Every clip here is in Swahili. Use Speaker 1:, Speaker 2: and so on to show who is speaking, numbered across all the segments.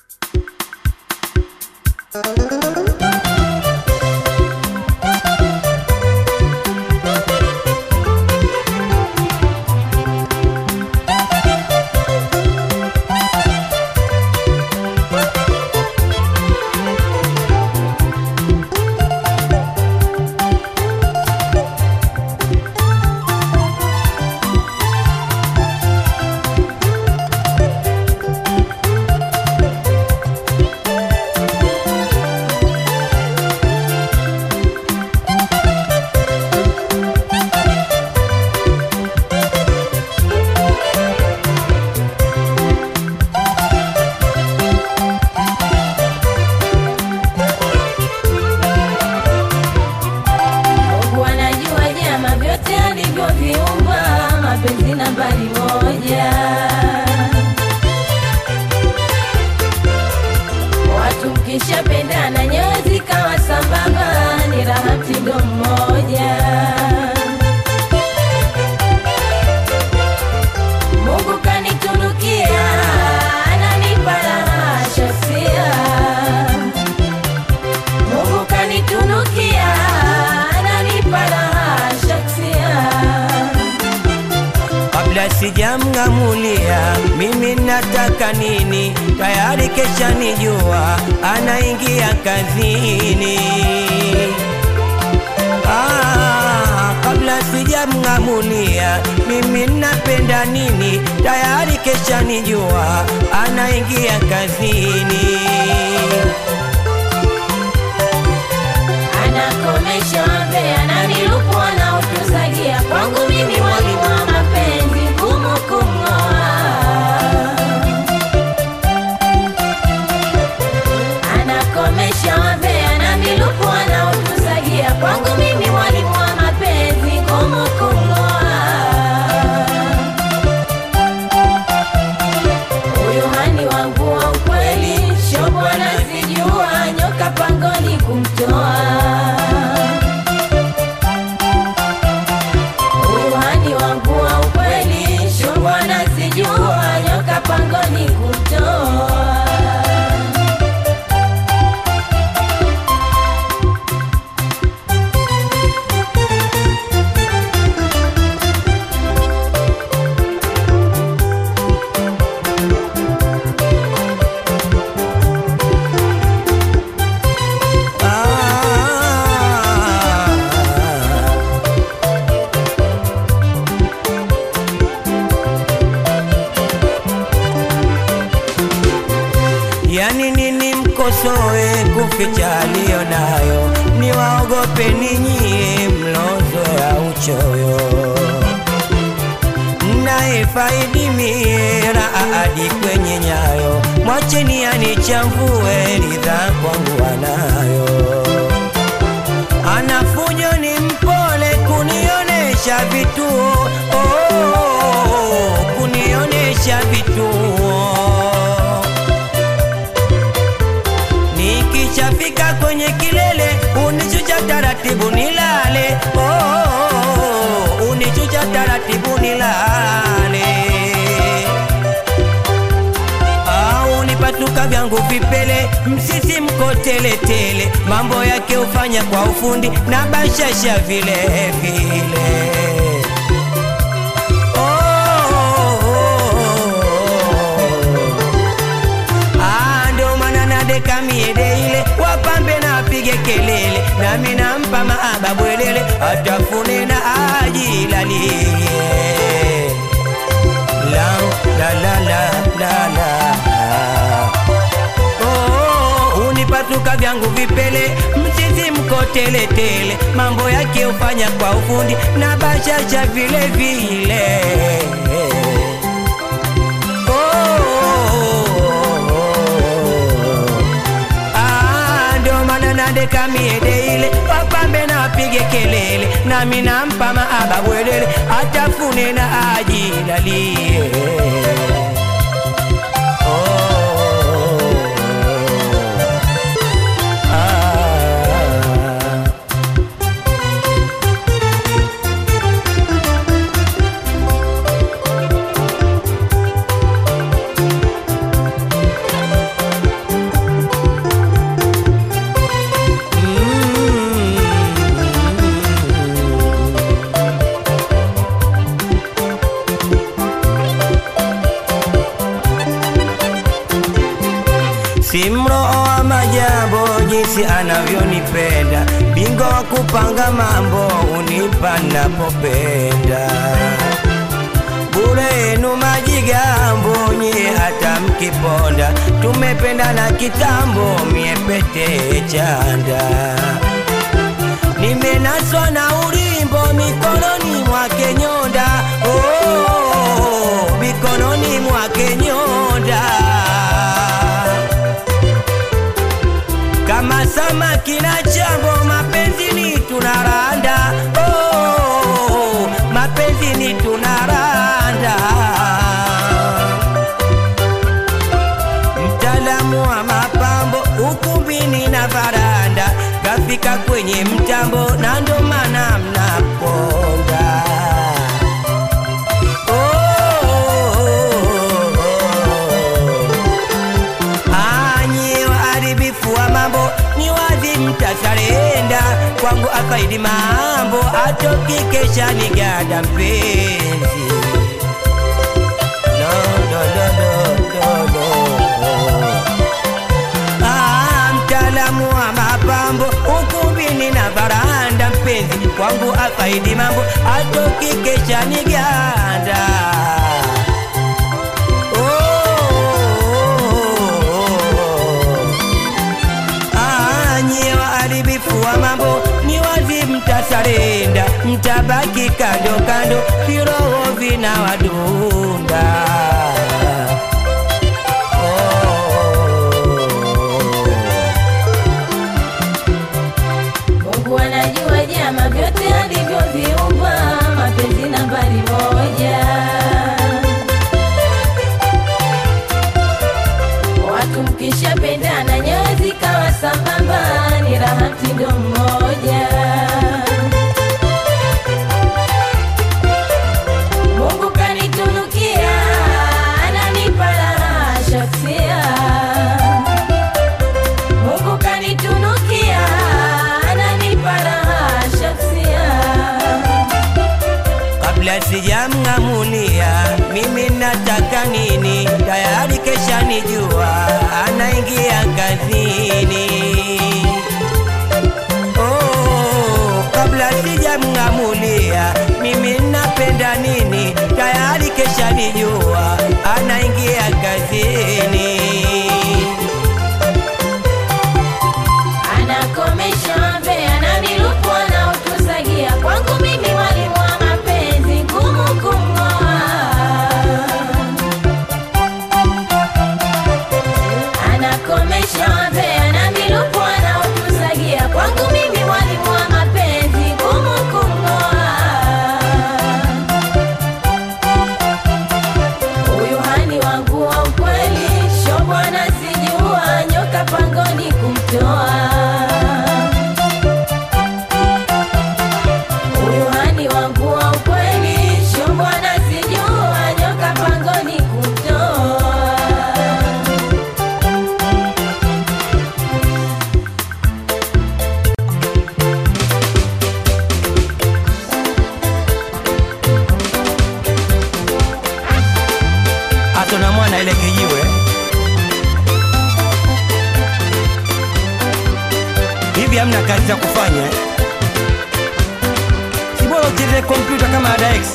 Speaker 1: Mungu anajua nyama vyote alivyoviumba, mapenzi nambari moja. Watu mkishapendana nyoyo zikawa sambamba, ni raha mtindo mmoja. Mungu kanitunukia, ananipa raha shasia Mungu kanitunukia, ananipa raha shaksia.
Speaker 2: kabla sijamng'amulia mimi nataka nini, tayari kesha nijua anaingia kazini. Ah, kabla sijamng'amulia mimi napenda nini, tayari kesha nijua anaingia kazini.
Speaker 1: Anakomesha wambe, ananilupua na utuzagia. Kwangu mimi mwalimu wa mapenzi, ngumu kumng'oa. Anakomesha wambe, ananilupua na utuzagia. Kwangu mimi mwalimu wa mapenzi, ngumu kumng'oa. Huyu hani wangu wa ukweli, shobo anazijua, nyoka pangoni kumtoa. Huyu hani wangu wa ukweli, shobo anazijua, nyoka pangoni kumtoa.
Speaker 2: Ah, Yani nini mkosoe kuficha aliyo nayo, niwaogope ninyie mlozo ya uchoyo mnayefaidi mira hadi kwenye nyayo, mwacheni anichambue, ridha kwangu anayo. Anafujo ni mpole kunionesha vituo, oh, kunionesha vituo Nikishafika kwenye kilele unichucha taratibu nilale, oh, unichucha taratibu nilale, au nipatuka vyangu vipele, msisi mko teletele, mambo yake ufanya kwa ufundi na bashasha vile vile. Oh, oh, oh. Ah, ndo maana nadeka miede ile wapambe na apige kelele nami nampa maaba bwelele atafune na ajilalie la la la la la la Oh, unipatuka vyangu vipele mchizi mko teletele mambo yake ufanya kwa ufundi na bashasha vile vile Ah, ndio maana nadeka miede ile wapambe na apige kelele nami nampa maaba bwelele atafune na ajilalie Oh, ah. si mroho wa majambo jinsi anavyonipenda, bingwa wa kupanga mambo unipa napopenda bure yenu majigambo nyie hata mkiponda, tumependana kitambo, mie pete chanda, nimenaswa na ulimbo mikononi mwake nyonda, oh, mikononi mwake nyonda kama samaki na chambo, mapenzi ni tunaranda, oh, mapenzi ni tunaranda. Mtaalamu wa mapambo ukumbini na varanda, kafika kwenye mtambo na ndo maana mnaponda. Oh, oh, oh. Anyi waharibifu wa mambo ni wazi mtasarenda kwangu afaidi mambo atoki kesha ni gada mpenzi no, no, no, no, no, no. Ah, mtaalamu wa mapambo ukumbini na varanda mpenzi kwangu afaidi mambo atoki kesha ni ganda Anye waharibifu wa mambo ni wazi mtasarenda, mtabaki kando kando, viroho vina wadunda.
Speaker 1: Mungu anajua jama vyote alivyoviumba, mapenzi nambari moja. Watu mkishapendana nyoyo zikawa sambamba, ni raha mtindo mmoja. Mungu kanitunukia, ananipa raha shaksia Mungu kanitunukia, ananipa raha shaksia.
Speaker 2: Kabla sijamng'amulia mimi nataka nini, tayari kesha nijua anaingia kazini. Oh, kabla sijamng'amulia mimi napenda nini, tayari kesha nijua anaingia kazini.
Speaker 1: Anakomesha wambea na milupo anaotusagia, kwangu mimi mwalimu wa mapenzi, ngumu kumng'oa. Anakomesha wambea na milupo anaotusagia, kwangu mimi mwalimu wa mapenzi, ngumu kumng'oa. Huyu hani wangu wa ukweli, sho bwana sijua, nyoka pangoni kumtoa. Huyu hani wangu wa ukweli, sho bwana sijua, nyoka pangoni kumtoa.
Speaker 2: Atona mwana ile kijiwe hivi, hamna kazi za kufanya eh? Si bora ucheze kompyuta kama Ada X,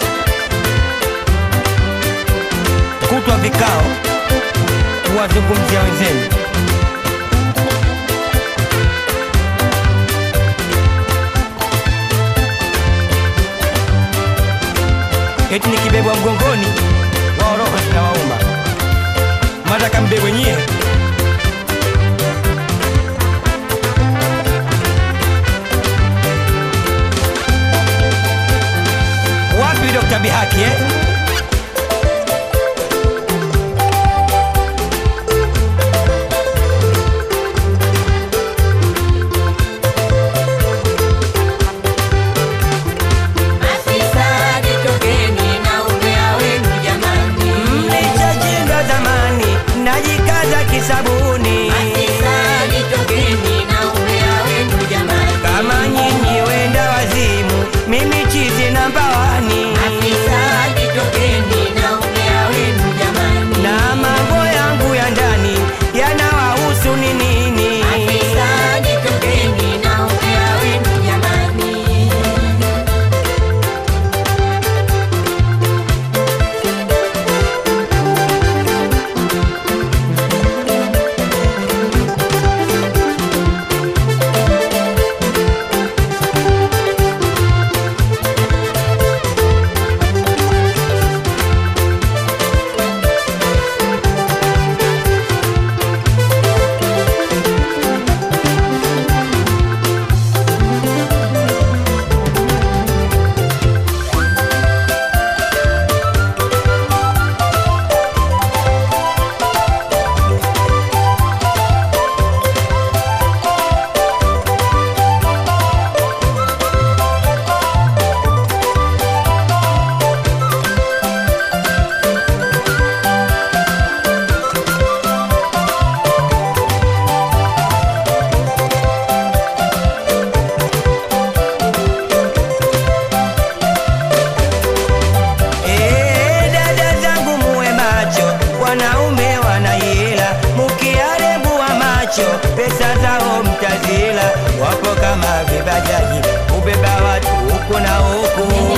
Speaker 2: kutwa vikao, kuwazungumzia wenzenu. Eti nikibebwa mgongoni, wao roho zinawauma, mataka mbebwe nyie. Wapi Dr. Bihaki eh?
Speaker 1: Afisa jitokeni na umbea wenu jamani.
Speaker 2: Mlichojinga zamani, najikaza kisabuni.
Speaker 1: Afisa jitokeni na umbea wenu jamani.
Speaker 2: Kama nyinyi wenda wazimu, mimi chizi namba wani.
Speaker 1: Afisa
Speaker 2: pesa zao mtazila, wapo kama vibajaji, ubeba watu huku na huku.